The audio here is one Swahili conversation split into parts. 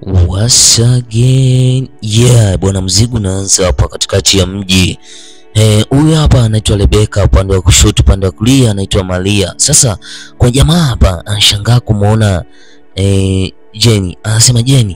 Once again yeah, bwana, mzigo unaanza hapa katikati ya mji. Huyu eh, hapa anaitwa Rebeka, upande wa kushoto, upande wa kulia anaitwa Maria. Sasa kwa jamaa hapa anashangaa kumwona eh, Jenny, anasema Jenny,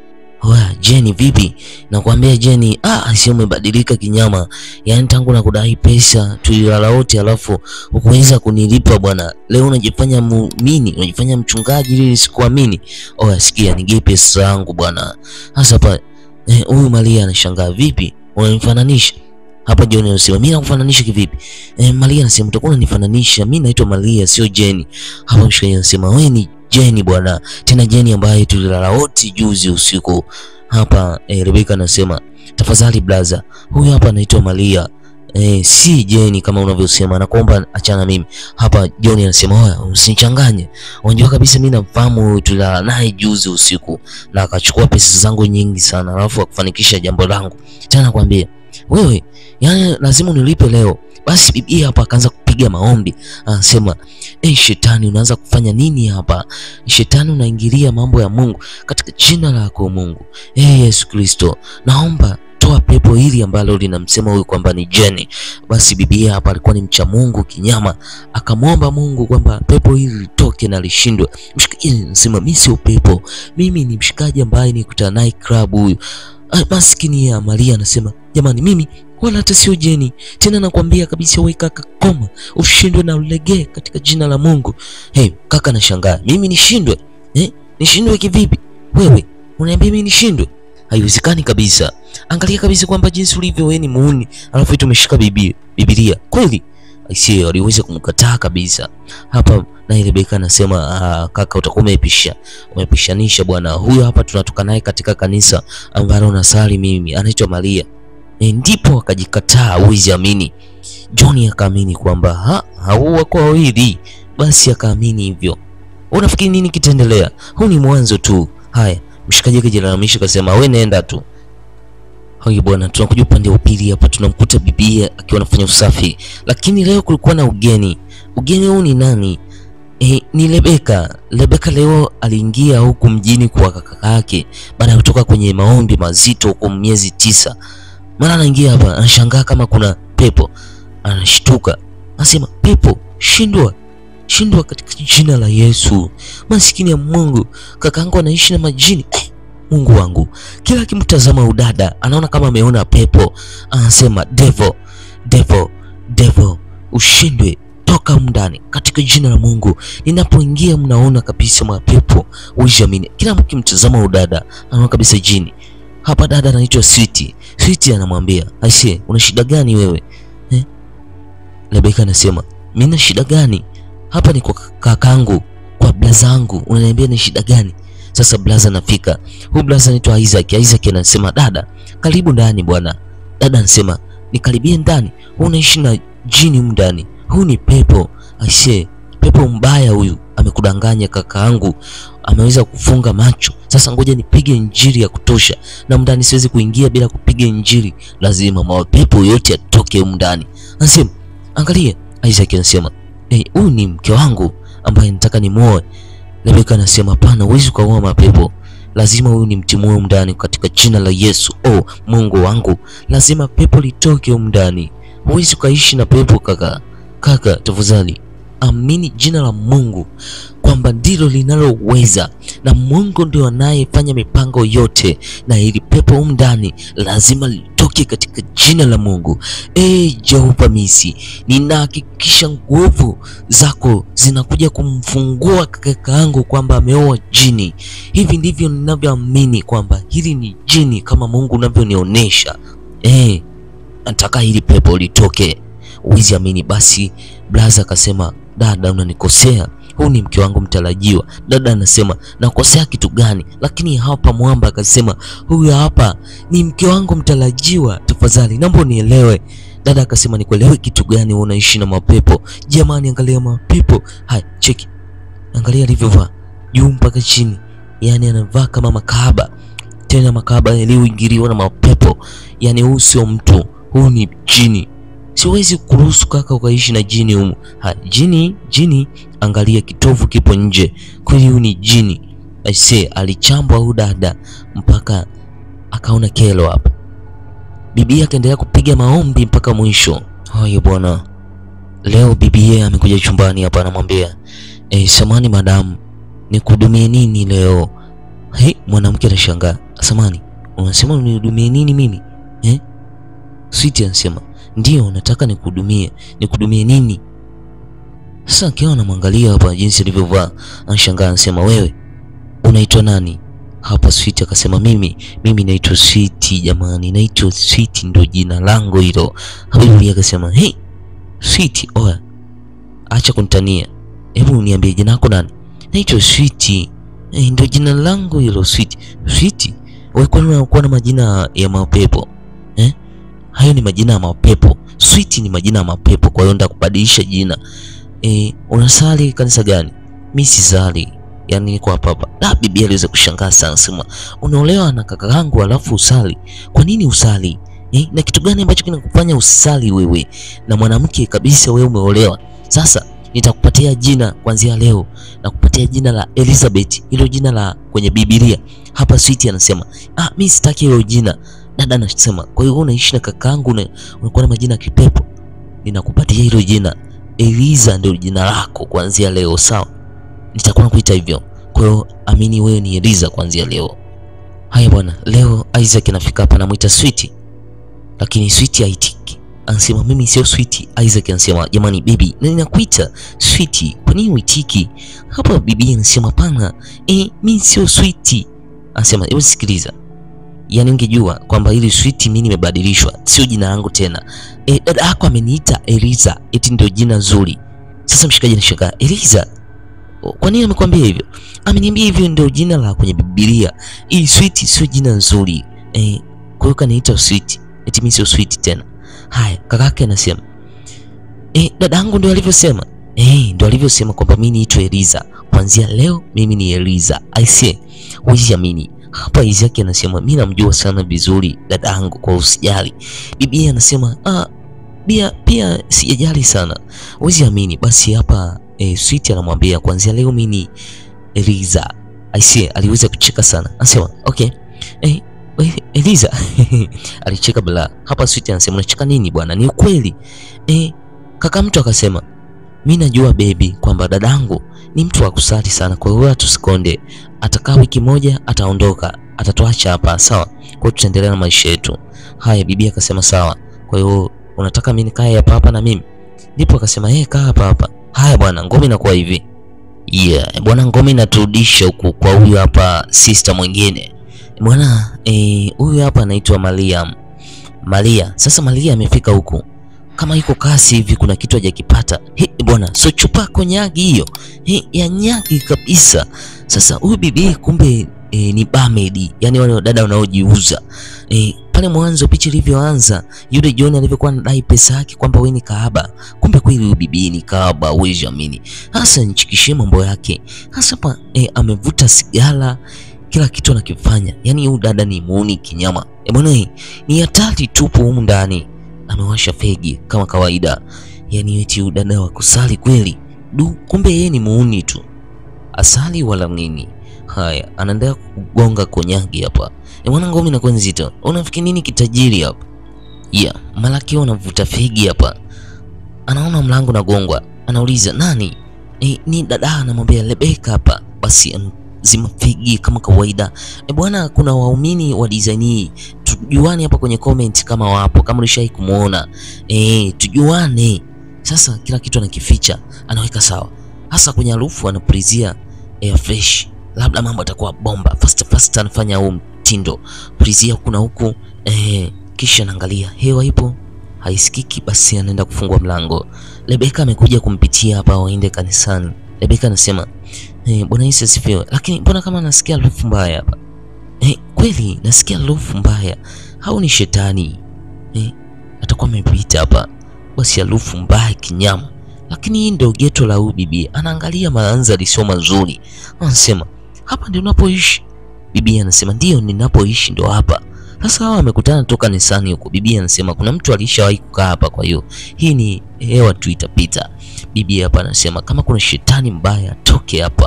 wa Jenny vipi? Nakwambia Jenny, ah, sio umebadilika kinyama, yaani tangu na kudai pesa tulilala wote, alafu ukuweza kunilipa bwana. Leo unajifanya muumini, unajifanya mchungaji ili nisikuamini. Oh, sikia, nigee pesa zangu bwana. Sasa hapa huyu eh, Maria anashangaa, vipi unanifananisha hapa? John anasema mimi nakufananisha kivipi? Eh, Maria anasema utakuwa unanifananisha, mimi naitwa Maria sio Jenny. Hapa mshikaji anasema wewe ni Jenny bwana, tena Jenny ambaye tulilala wote juzi usiku hapa. Eh, Rebeka anasema tafadhali blaza, huyu hapa anaitwa Maria eh, si Jenny kama unavyosema, nakuomba achana mimi hapa. John anasema oya, usinichanganye, unajua kabisa mimi namfahamu huyu, tulilala naye juzi usiku na akachukua pesa zangu nyingi sana, alafu akufanikisha jambo langu. Tena nakwambia wewe, yani lazima unilipe leo. Basi bibi hapa akaanza kupiga maombi, anasema eh, shetani unaanza kufanya nini hapa? Shetani unaingilia mambo ya Mungu katika jina lako Mungu. Eh, Yesu Kristo, naomba toa pepo hili ambalo linamsema huyu kwamba ni Jenny. Basi bibi hapa alikuwa ni mcha Mungu kinyama, akamwomba Mungu kwamba pepo hili litoke na lishindwe. Mshikaji anasema mimi sio pepo, mimi ni mshikaji ambaye nikutana naye club huyu. Maskini ya Maria anasema jamani, mimi wala hata sio Jenny tena, nakwambia kabisa wewe kaka, koma ushindwe na ulegee katika jina la Mungu. Hey, kaka anashangaa, mimi nishindwe eh? Nishindwe kivipi? Wewe unaniambia mimi nishindwe? Haiwezekani kabisa. Angalia kabisa kwamba jinsi ulivyo wewe ni muuni, alafu tumeshika Biblia Biblia kweli. Aisee, waliweza kumkataa kabisa hapa. Na Rebeka anasema ah, kaka utakuwa umepisha umepishanisha bwana. Huyo hapa tunatoka naye katika kanisa ambalo nasali mimi, anaitwa Maria. E, ndipo akajikataa. Huwezi amini. John akaamini kwamba ha hao wako wawili, basi akaamini hivyo. Unafikiri nini kitaendelea? Huu ni mwanzo tu. Haya, mshikaji akajilalamisha akasema, we nenda tu. Haya bwana, tunakuja upande wa pili hapa, tunamkuta bibi akiwa anafanya usafi, lakini leo kulikuwa na ugeni. Ugeni huu ni nani? E, ni Rebeka. Rebeka leo aliingia huku mjini kwa kaka yake baada ya kutoka kwenye maombi mazito huko miezi tisa. Mara anaingia hapa anashangaa kama kuna pepo, anashtuka anasema, pepo shindwa, shindwa katika jina la Yesu. Maskini ya Mungu, kakaangu anaishi na majini eh, Mungu wangu. Kila akimtazama udada anaona kama ameona pepo, anasema devil, devil, devil, ushindwe toka ndani katika jina la Mungu. Ninapoingia mnaona kabisa mapepo, uijamini. Kila mkimtazama udada anaona kabisa jini. Hapa dada anaitwa Sweet. Sweet anamwambia aisee, una shida gani wewe eh? Rebeka anasema mimi na shida gani? Hapa ni kwa kakangu, kwa blaza yangu, unaniambia ni shida gani? Sasa blaza anafika, huyu blaza anaitwa Isaac. Isaac anasema dada, karibu ndani bwana. Dada anasema nikaribie ndani, unaishi na jini humu ndani, huu ni pepo. Aisee, pepo mbaya huyu, amekudanganya kakaangu, ameweza kufunga macho. Sasa ngoja nipige injili ya kutosha, na ndani siwezi kuingia bila kupiga injili, lazima mapepo yote yatoke humu ndani. Anasema angalia, Isaac anasema huyu hey, ni mke wangu ambaye nataka nimuoe. Rebeka anasema hapana, huwezi ukaoa mapepo, lazima huyu ni mtimue humu ndani katika jina la Yesu. Oh Mungu wangu, lazima pepo litoke humu ndani, huwezi ukaishi na pepo kaka. Kaka tafadhali amini jina la Mungu kwamba ndilo linaloweza, na Mungu ndio anayefanya mipango yote, na ili pepo humu ndani lazima litoke katika jina la Mungu. E Jehova Misi, ninahakikisha nguvu zako zinakuja kumfungua kaka yangu kwamba ameoa jini. Hivi ndivyo ninavyoamini kwamba hili ni jini kama Mungu unavyonionyesha. E, nataka hili pepo litoke. Uwezi amini. Basi blaza akasema, dada unanikosea, huu ni mke wangu mtarajiwa. Dada anasema nakosea kitu gani? Lakini hapa mwamba akasema, huyu hapa ni mke wangu mtarajiwa, tafadhali naomba unielewe. Dada akasema nikuelewe kitu gani? Wewe unaishi na mapepo jamani, angalia mapepo haya, cheki, angalia alivyovaa juu mpaka chini, yani anavaa kama makahaba, tena makahaba yaliyoingiliwa na mapepo. Yani huu sio mtu, huu ni jini. Siwezi kuruhusu kaka ukaishi na jini humu. Ha, jini jini, angalia kitovu kipo nje, kweli huyu ni jini. aisee, alichambwa huyu dada mpaka akaona kelo hapa. Bibi akaendelea kupiga maombi mpaka mwisho. Haya bwana, leo bibi amekuja chumbani hapa, anamwambia eh, samani madamu, nikuhudumie nini leo? He, mwanamke anashangaa, samani, unasema unihudumie nini mimi eh? Switi anasema ndio, nataka nikuhudumie. Nikuhudumie nini? Sasa akiwa anamwangalia hapa jinsi alivyovaa, anashangaa, anasema wewe unaitwa nani? Hapa Switi akasema mimi mimi naitwa Switi jamani, naitwa Switi ndo jina langu hilo. Habibi akasema hey, Switi, oya, acha kunitania, hebu niambie jina lako nani? Naitwa Switi. Eh, ndo jina langu hilo Switi. Switi, wewe kwani unakuwa na majina ya mapepo eh? Hayo ni majina ya mapepo. Switi ni majina ya mapepo, kwa hiyo ndakubadilisha jina. Eh, unasali kanisa gani? Mimi sisali yaani niko hapa hapa. Da, bibi aliweza kushangaa sana, sema unaolewa na kaka yangu alafu usali? Kwa nini usali eh? Na kitu gani ambacho kinakufanya usali wewe na mwanamke kabisa, wewe umeolewa? Sasa nitakupatia jina kuanzia leo, nakupatia jina la Elizabeth, hilo jina la kwenye Biblia. Hapa Switi anasema ah, mimi sitaki hilo jina. Dada anasema kwa hiyo unaishi na kakaangu unakuwa na majina ya kipepo, ninakupatia hilo jina Eliza, ndio jina lako kuanzia leo, sawa? nitakuwa nakuita hivyo. Kwa hiyo amini wewe ni Eliza kuanzia leo. Haya bwana, leo Isaac anafika hapa anamuita Sweet. Lakini Sweet haitiki. Anasema mimi sio Sweet. Isaac anasema jamani bibi, na ninakuita Sweet. Kwa nini uitiki? Hapa bibi anasema pana, eh, mimi sio Sweet. Anasema hebu sikiliza. Yaani ungejua kwamba hili Sweet mimi nimebadilishwa, sio jina langu tena. Eh, dada yako ameniita Eliza, eti ndio jina zuri. Sasa mshikaji anashangaa, Eliza kwa nini amekwambia hivyo? Ameniambia hivyo ndio jina la kwenye Biblia. Hii Sweet sio jina nzuri. Eh, kwa hiyo kaniita Sweet. Eti mimi sio Sweet tena. Haya, kakake anasema. Eh, dadangu ndio alivyosema. Eh, ndio alivyosema kwamba mimi niitwe Eliza. Kuanzia leo mimi ni Eliza. I say, huwezi amini. Hapa Isaac anasema mimi namjua sana vizuri dadangu kwa usijali. Bibi anasema ah, pia pia sijajali sana. Huwezi amini. Basi hapa E, Sweet anamwambia kuanzia leo mimi ni Eliza. Aisee, aliweza kucheka sana. Anasema, "Okay. Eh, Eliza." Alicheka bila. Hapa Sweet anasema, "Unacheka nini bwana? Ni ukweli." Eh, kaka mtu akasema, "Mimi najua baby kwamba dadangu ni mtu wa kusali sana. Kwa hiyo tusikonde. Atakaa wiki moja ataondoka. Atatuacha hapa, sawa? Kwa hiyo tutaendelea na maisha yetu." Haya, bibi akasema, "Sawa. Kwa hiyo unataka mimi nikae hapa hapa na mimi?" Ndipo akasema, "Eh, kaa hapa hapa." Haya bwana, ngome inakuwa hivi. Yeah, bwana ngome inaturudisha huku kwa huyu hapa sister mwingine. Bwana eh, huyu hapa anaitwa Mariam. Maria. Sasa Maria amefika huku. Kama iko kasi hivi kuna kitu hajakipata. He bwana, so chupa konyagi hiyo. He ya nyagi kabisa. Sasa huyu bibi kumbe e, ni bamedi, yani wale dada wanaojiuza. E, pale mwanzo picha ilivyoanza, yule John alivyokuwa anadai pesa yake kwamba wewe ni kahaba, kumbe kweli huyu bibi ni kahaba, huwezi amini. Hasa nichikishie mambo yake hasa pa e, amevuta sigara, kila kitu anakifanya, yani huyu dada ni muuni kinyama. E bwana, ni hatari tupo humu ndani, amewasha fegi kama kawaida, yani eti huyu dada wa kusali kweli du, kumbe yeye ni muuni tu, asali wala nini. Haya, anaendelea kugonga konyagi hapa. E mwana ngome inakuwa nzito. Unafikiri nini kitajiri hapa? Yeah, malaki unavuta fegi hapa. Anaona mlango unagongwa. Anauliza nani? E, ni dada anamwambia Rebeka hapa. Basi zima fegi kama kawaida. E bwana, kuna waumini wa design hii. Tujuane hapa kwenye comment kama wapo, kama ulishai kumuona. E, tujuane. Sasa kila kitu anakificha, anaweka sawa. Hasa kwenye harufu anapulizia air fresh labda mambo atakuwa bomba. Fast fast anafanya huu mtindo, pulizia huku na huku eh, kisha naangalia hewa ipo haisikiki, basi anaenda kufungua mlango. Rebeka amekuja kumpitia hapa waende kanisani. Rebeka anasema eh, Bwana Yesu asifiwe, lakini mbona kama nasikia harufu mbaya hapa eh? Kweli nasikia harufu mbaya, au ni shetani eh? Atakuwa amepita hapa, basi harufu mbaya kinyama lakini hii ndio geto la huyu bibi. Anaangalia mandhari sio mazuri, anasema hapa ndio unapoishi? Bibi anasema ndio, ninapoishi ndio hapa. Sasa hawa wamekutana toka nisani huko. Bibi anasema kuna mtu alishawahi kukaa hapa, kwa hiyo hii ni hewa tu itapita. Bibi hapa anasema kama kuna shetani mbaya toke hapa.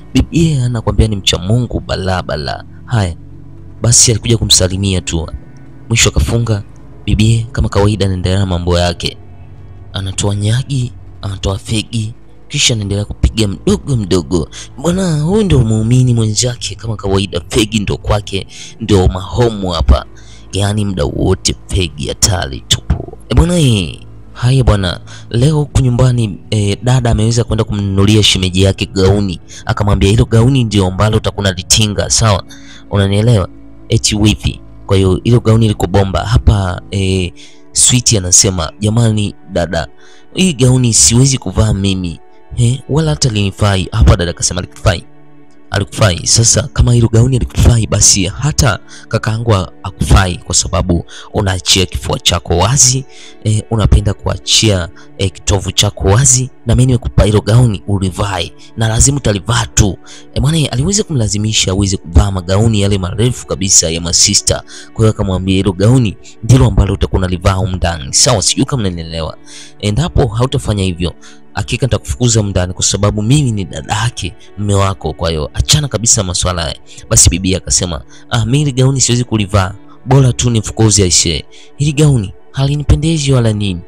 Bibie anakwambia ni mcha Mungu balaa balaa. Haya basi, alikuja kumsalimia tu, mwisho akafunga. Bibie kama kawaida anaendelea na mambo yake, anatoa nyagi, anatoa fegi, kisha anaendelea kupiga mdogo mdogo. Bwana huyu ndio muumini mwenzake kama kawaida, fegi ndo kwake, ndio mahomu hapa, yaani muda wote fegi hatari tupu. E bwana hii Haya bwana, leo huku nyumbani e, dada ameweza kwenda kumnunulia shemeji yake gauni, akamwambia hilo gauni ndio ambalo utakuna litinga, sawa, unanielewa? Eti wifi. Kwa hiyo hilo gauni liko bomba hapa. E, Sweet anasema jamani, dada, hii gauni siwezi kuvaa mimi eh, wala hata linifai. Hapa dada akasema likufai alikufai. Sasa kama hilo gauni alikufai, basi hata kakaangu akufai, kwa sababu unaachia kifua chako wazi e, unapenda kuachia e, kitovu chako wazi, na mimi nimekupa hilo gauni ulivae, na lazima utalivaa tu e, bwana aliweza kumlazimisha aweze kuvaa magauni yale marefu kabisa ya masista. Kwa hiyo akamwambia hilo gauni ndilo ambalo utakuwa unalivaa huko ndani, sawa? Sijui kama mnanielewa. Endapo hautafanya hivyo hakika nitakufukuza ndani kwa sababu mimi ni dada yake mume wako. Kwa hiyo achana kabisa masuala haya. Basi bibi akasema, ah, mimi hili gauni siwezi kulivaa, bora tu nifukuze aisee, hili gauni halinipendezi wala nini.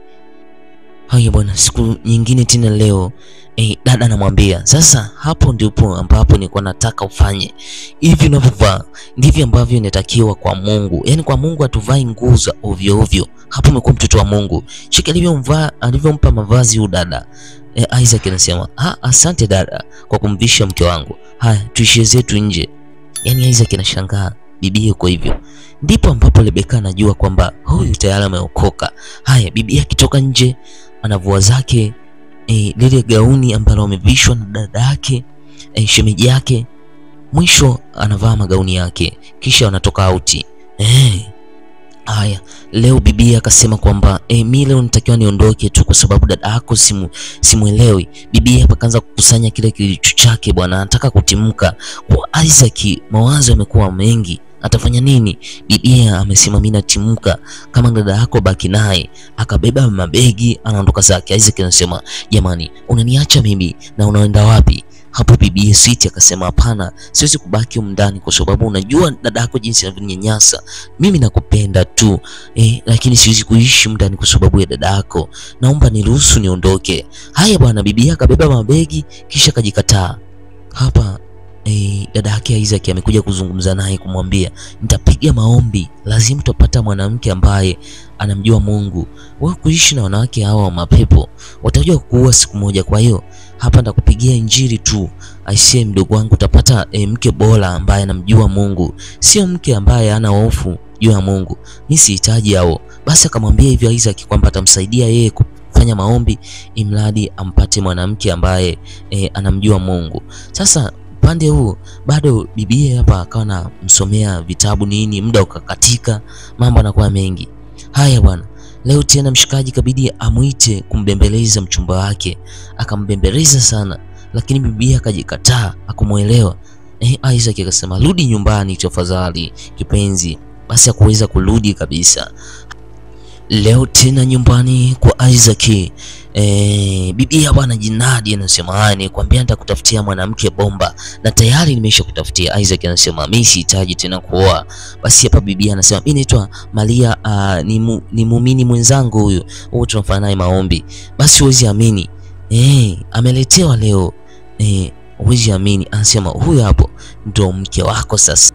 Haya bwana, siku nyingine tena leo eh, dada anamwambia sasa, hapo ndipo ambapo nilikuwa nataka ufanye hivi unavyovaa ndivyo ambavyo inatakiwa kwa Mungu. Yaani kwa Mungu hatuvai nguo za ovyo ovyo. Hapo umekuwa mtoto wa Mungu. Cheki alivyomvaa alivyompa mavazi huyu dada. E, Isaac anasema ah, asante dada kwa kumvisha mke wangu. Haya, tuishie zetu nje. Yaani Isaac anashangaa bibi yuko hivyo. Ndipo ambapo Rebeka anajua kwamba huyu tayari ameokoka. Haya, bibi akitoka nje anavua zake e, lile gauni ambalo amevishwa na dada yake e, shemeji yake. Mwisho anavaa magauni yake, kisha anatoka auti eh. Haya, leo bibi akasema kwamba e, mimi leo nitakiwa niondoke tu kwa sababu dada yako simu simuelewi. Bibi hapa kaanza kukusanya kile kilicho chake bwana, anataka kutimka kwa Isaac. Mawazo yamekuwa mengi, atafanya nini? Bibi amesema mimi natimka, kama dada yako baki naye. Akabeba mabegi anaondoka zake. Isaac anasema jamani, unaniacha mimi na unaenda wapi? Hapo bibi Sweet akasema hapana, siwezi kubaki humu ndani kwa sababu unajua dada yako jinsi anavyonyanyasa. Mimi nakupenda tu eh, lakini siwezi kuishi ndani kwa sababu ya dada yako. Naomba niruhusu niondoke. Haya bwana, bibi akabeba mabegi kisha kajikataa. Hapa eh, dada yake Isaac amekuja kuzungumza naye kumwambia, nitapiga maombi, lazima utapata mwanamke ambaye anamjua Mungu. Wewe kuishi na wanawake hawa wa mapepo watajua kuua siku moja. Kwa hiyo hapa ndakupigia injili tu, aisee, mdogo wangu, utapata e, mke bora ambaye anamjua Mungu, sio mke ambaye hana hofu juu ya Mungu. Mimi sihitaji hao. Basi akamwambia hivyo Isaac kwamba atamsaidia yeye kufanya maombi, imradi ampate mwanamke ambaye e, anamjua Mungu. Sasa upande huu bado bibie hapa akawa anamsomea vitabu nini, muda ukakatika, mambo anakuwa mengi. Haya bwana, leo tena mshikaji kabidi amwite kumbembeleza mchumba wake, akambembeleza sana, lakini bibi akajikataa, akumwelewa. Eh, Isaac akasema rudi nyumbani tafadhali kipenzi. Basi hakuweza kurudi kabisa. Leo tena nyumbani kwa Isaac eh, bibi hapa anajinadi, anasema haya, nikwambia nitakutafutia mwanamke bomba na tayari nimesha kutafutia. Isaac anasema mimi sihitaji tena kuoa. Basi hapa bibi anasema mimi naitwa Maria, uh, ni, mu, ni muumini mwenzangu huyu, huyu tunafanya naye maombi. Basi huwezi amini eh, ameletewa leo eh, huwezi amini, anasema huyu hapo ndo mke wako sasa.